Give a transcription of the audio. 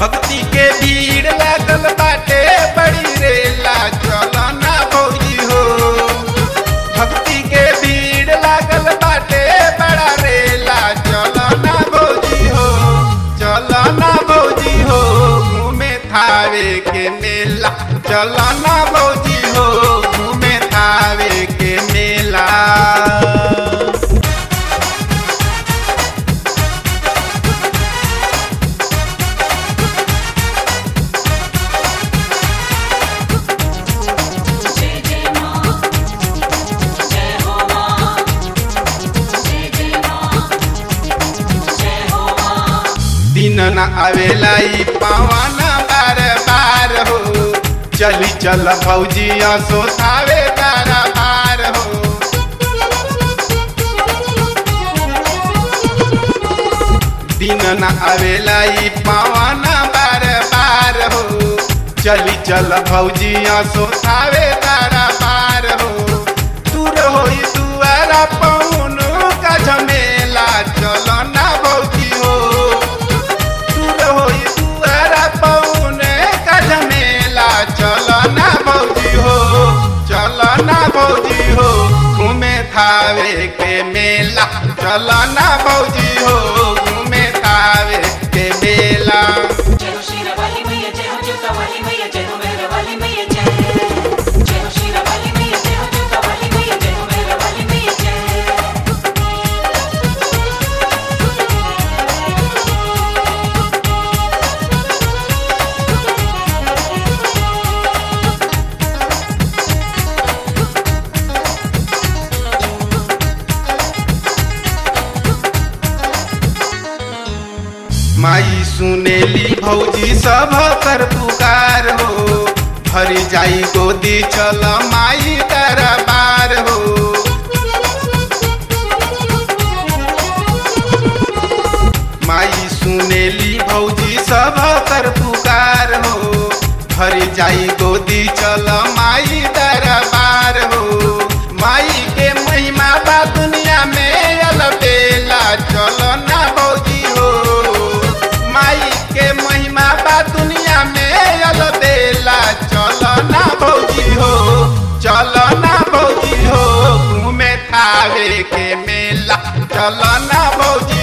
भक्ति के भीड़ लागल बाटे बड़ी रेला चलो ना भौजी हो भक्ति के भीड़ लागल बाटे बड़ा रेला चलो ना भौजी हो चलो ना भौजी हो घूमे थावे के मेला चलो ना भौजी हो घूमे थावे के मेला जय जय मां जय हो मां जय जय मां जय हो मां दिन न आवेला ई पावन बार बार हो चली चल भौजी सोथावे तारा बार हो दिन न आवेला ई पावन बार बार हो चली चल भौजी सोथावे तारा बार हो दूर होई दुआरा पौन का झमेला चलो ना भौजी हो दूर होई दुआरा पौने का झमेला चलो ना भौजी हो चलो ना भौजी हो घूमे थावे के मेला चलो ना भौजी हो घूमे थावे के मेला जय हो शीरा वाली मैया जय हो जूता वाली मैया जय हो मेहरा वाली मैया जय जय हो शीरा वाली मैया जय हो जूता वाली मैया जय हो मेहरा वाली मैया जय माई सुनेली भौजी सब कर पुकार हो भरी जाई गोदी चल माई दरबार हो माई सुनेली भौजी सब कर पुकार हो भरी जाई गोदी चल माई दरबार हो माई के महिमा बा दुनिया में अलबेला चलो ना भौजी हो माई के महिमा बा दुनिया में अलबेला चलो ना भौजी हो चलो ना भौजी हो घूमे थावे के मेला चलो ना भौजी